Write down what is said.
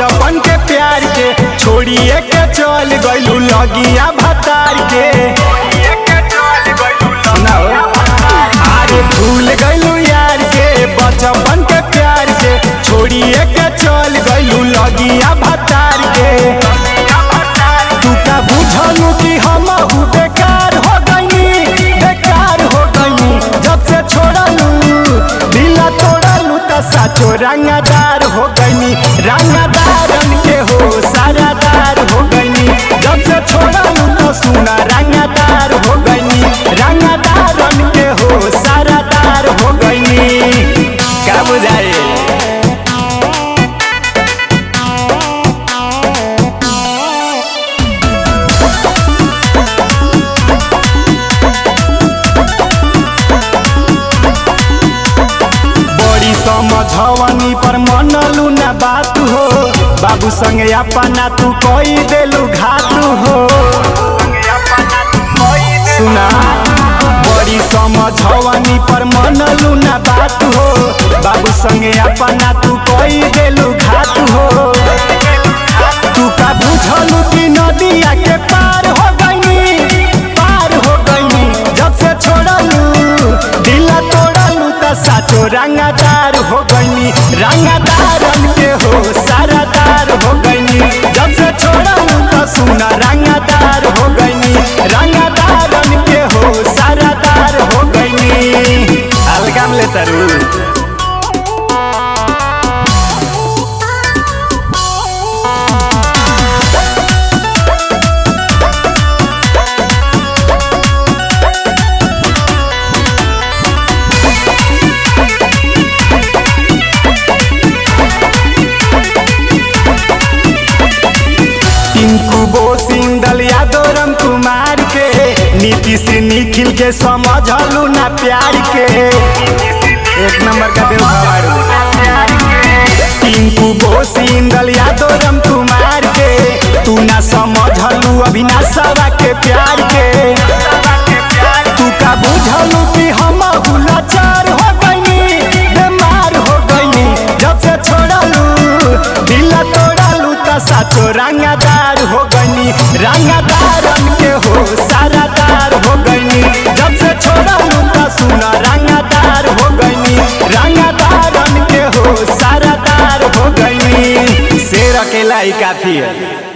बचपन के प्यार के छोड़िए के चल गइलू लगिया भतार के सुनाओ अरे भूल गइलू यार के बचपन के प्यार के छोड़िए के चल गइलू लगिया भतार के तू का बुझलू कि हम बेकार हो गईनी बेकार हो गईनी जब से छोड़लू दिला तोड़लू त साचो रंगदार हो गईनी रंगदारन के हो सारादार हो गईनी जब से छोड़लू तो सुना रंगदार हो गईनी रंगदारन के हो सारादार हो गईनी का बुझाए बड़ी समझवनी पर मनलू ना बात हो बाबू संगे अपना तू कोई देलू घात हो सुना बड़ी समझवनी पर मनलू ना बात हो बाबू संगे अपना तू कोई देलू घात हो तू का बुझलू कि नदिया के पार हो गईनी पार हो गईनी जब से छोड़लू दिला तोड़लू त साचो रंगदार हो गईनी रंगदारन के हो सारादार हो गईनी जब से छोड़लू त सुना रंगदार हो गईनी रंगदारन के हो सारादार हो गईनी अलगम ले तरु टिंकू बोसिंदल यादव राम कुमार के नीतीश निखिल के समझलू ना प्यार के एक नंबर का देव भवारू टिंकू बोसिंदल यादव राम कुमार के तू ना समझलू अभिनाशवा के प्यार के तू का बुझलू कि हम लाचार हो गईनी बीमार हो गईनी जब से छोड़लू दिल तोड़लू त साचो रंगदार हो गईनी रंगदारन के हो सारादार हो गईनी जब से छोड़लू त सुना रंगदार हो गईनी रंगदारन के हो सारादार हो गईनी शेर अकेला ही काफी है